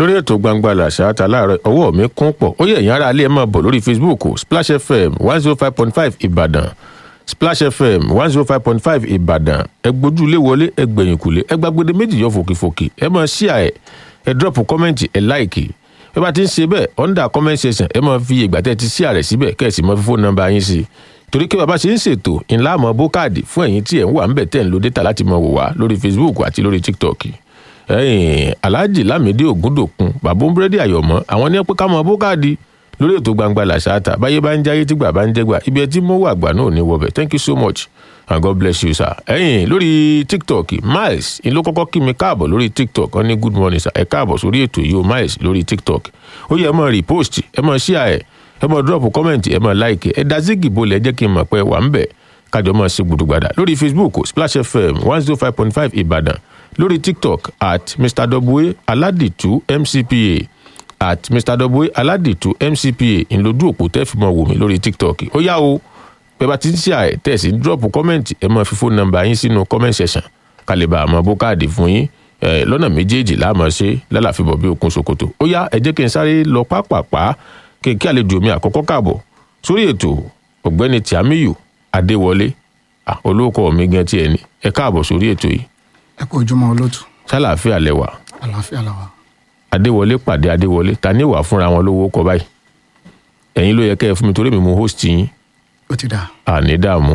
lórí ètò gbangba làṣà ta láàárọ̀ ọwọ́ mi kún pọ̀ ó yẹ ìyẹn ara alẹ́ ẹ̀ máa bọ̀ lórí facebook splash fm one zero five point five ìbàdàn splash fm one zero five point five ìbàdàn ẹ gbójú ilé wọlé ẹ gbẹ̀yìn kùlé ẹ gbàgbére méjì yọ fòkìfòkì ẹ máa ṣíà ẹ ẹ drop kọ́mẹ́ǹtì ẹ láìkì ẹ bá ti ń ṣe bẹ́ẹ̀ under comment section ẹ máa fi ìgbà tẹ́ ti ṣíà rẹ̀ síbẹ̀ kẹ́ ẹ sì máa fi fóònù nọ́mbà yín sí i torí pé bàbá ṣe ń ṣètò ńlá àmọ́ bó káàdì fún ẹ̀yin tí ẹ̀ ń wà ń bẹ̀ tẹ̀ ń lo data láti máa wò wá lórí facebook àti lórí tiktok ẹ̀yìn alhaji lamidi ogundokun bàbá búrẹ́dì àyọ̀mọ́ àwọn ní pé ká mọ bó káàdì lórí ètò gbangba làṣáàtà báyé bá ń jáyé tígbà bá ń jẹ́gbà ibi ẹ tí mo wà àgbà náà ní wọbẹ̀ thank you so much and god bless you sir. ẹ̀yìn lórí tiktok miles ìlú kọ́kọ́ kí mi káàbọ̀ lórí tiktok wọ́n ní good morning sir ẹ káàbọ̀ sórí ètò yìí o miles lórí tiktok ó yẹ ẹ mọ repost ẹ mọ share ẹ ẹ mọ drop comment ẹ mọ like ẹ dá zigi bolẹ̀ jẹ́ kí n mọ̀ pé wà ń bẹ̀ kájọ mọ̀ sí gbùdùgbàdà lórí facebook splash fm one zero five point five ìbàdàn lórí tiktok at mr w aladitu mcpa at mr w aladitu mcpa ńlọdún òpó tẹ́ fi mọ̀ wò mí lórí tiktok ó yá o pé bá ti ń ṣe àì tẹ̀ sí drop comment ẹ mọ̀ fi fóònù nọ́mbà yín sínú comment section kálíbà àmọ́ bó káàdì fún yín lọ́nà méjèèjì láàmọ́ ṣe lálàfíbọ̀ bí okun ṣòkòtò ó yá ẹ jẹ́ kí n sáré lọ pápápá kí n kí àlejò mi àkọ́kọ́ káàbọ̀ sórí ètò ọ̀gbẹ́ni tiamiyu adéwọlé olóòkọ mi gan tiẹ̀ ni ẹ káàbọ̀ sórí ètò yìí ẹ kú ojúmọ́ olóòtú sálàáfíà lẹwà àlàáfíà làwà. adéwọlé pàdé adéwọlé ta ní wà fúnra wọn lówó kọ báyìí ẹ̀yin ló yẹ kẹ́ ẹ fún mi torí mi mo host yín ó ti dà àní dààmú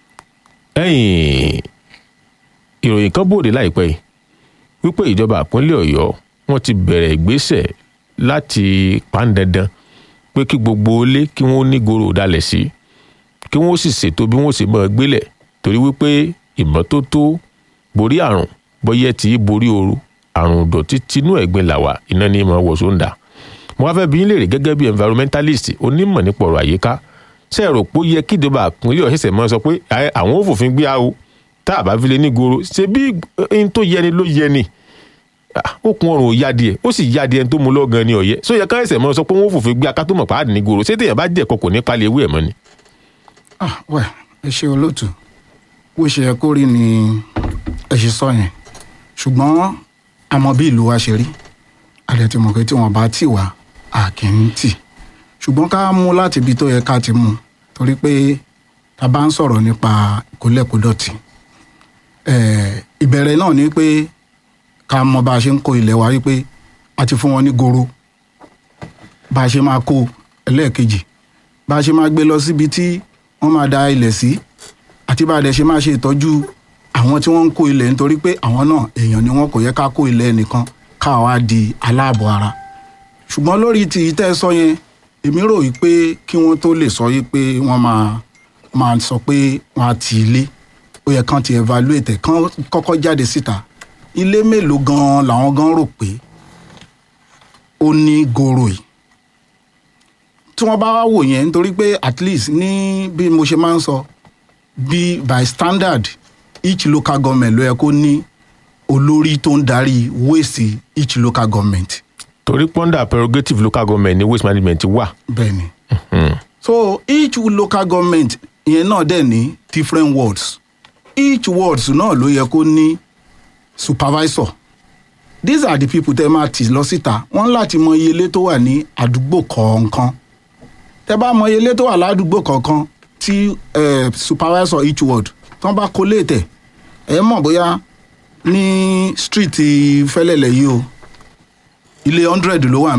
ẹ̀yìn ìròyìn kan bòde láìpẹ́ yìí wípé ìjọba ìpínlẹ̀ ọ̀yọ́ wọ́n ti bẹ̀rẹ̀ ìgbésẹ̀ láti pàǹdandan pé kí gbogbo ilé kí wọ́n ní goro dalẹ̀ sí kí wọ́n sì ṣètò bí wọ́n ṣe máa gbélẹ̀ torí wípé ìmọ́tótó borí àrùn bọ́yẹ́ tí í borí ooru àrùn ìdọ̀tí tinú ẹ̀gbin làwà iná ní ìmọ̀ wọ̀ sóńdà mo wá fẹ́ bí yín léèrè gẹ́gẹ́ bí environmentalist onímọ̀ nípa ọ̀rọ̀ àyíká ṣe é rò pé ó yẹ kí ìjọba àpínlẹ̀ ọ̀ṣẹ̀ṣẹ̀ mọ́ sọ pé àwọn ò fòfin gbé àwò tá a bá fi lè ní goro ṣe bí ẹni tó yẹni ló yẹni okùn ọrùn ò yá díẹ̀ ó sì yá díẹ̀ tó mú lọ́gàn ní ọ̀yẹ́ sọ yẹ ká ẹsẹ̀ mọ́ sọ pé wọ́n fòfin gbé akátó mọ̀ pàdé ní goro ṣé téèyàn bá jẹ́ kọkò ní palẹ̀ ewé ẹ̀ mọ́ ni. ah wẹ ẹ ṣe olóòtú bó ṣe yẹ kó rí ni ẹ ṣe sọ yẹn ṣùgbọ́n àmọ́ bí ìlú wa ṣe rí àdẹ ti mọ̀ pé tí wọ́n bá tì wá a kì í tì ṣùgbọ́n ká mú láti ibi tó yẹ ká ti mú torí pé ta bá ń sọ̀rọ̀ nípa ìkólẹ̀kódọ̀tì ìbẹ̀rẹ̀ náà ni pé ká mọ bá a ṣe ń kó ilẹ̀ wa wípé a ti fún wọn ní goro bá a ṣe máa kó ẹlẹ́ẹ̀kejì bá a ṣe máa gbé lọ síbi tí wọ́n máa da ilẹ̀ sí àti bá a dẹ̀ ṣe máa ṣe ìtọ́jú àwọn tí wọ́n ń kó ilẹ̀ nítorí pé àwọn náà èèyàn ni wọ́n kò yẹ ká kó ilẹ̀ nìkan ká wá di aláàbọ̀ ara ṣùgbọ́n lórí ti ìtẹ́ sọ yẹn èmi rò yí pé kí wọ́n tó lè sọ yí pé wọ́n máa máa sọ pé wọ́n á ti ilé ó yẹ kán ti evaluate kán kọ́kọ́ jáde síta ilé mélòó gan-an làwọn gan rò pé ó ní goro yìí tí wọ́n bá wá wò yẹn nítorí pé at least ní bí mo ṣe máa ń sọ bí by standard each local government ló yẹ kó ní olórí tó ń darí waste each local government. torí pọ́ńdà prerogative local government ní waste management wà. bẹ́ẹ̀ni so each local government yẹn náà dẹ̀ ní different wards each wards náà ló yẹ kó ní supervisor these are the people tẹ́ máa tì lọ síta wọ́n láti mọ iye ilé tó wà ní àdúgbò kọ̀ọ̀kan tẹ́ bá mọ iye ilé tó wà ládùúgbò kọ̀ọ̀kan tí uh, supervisor each ward tán bá kó léètẹ̀ ẹ mọ̀ bóyá ní street fẹ́lẹ́lẹ̀ yìí o ilé hundred ló wà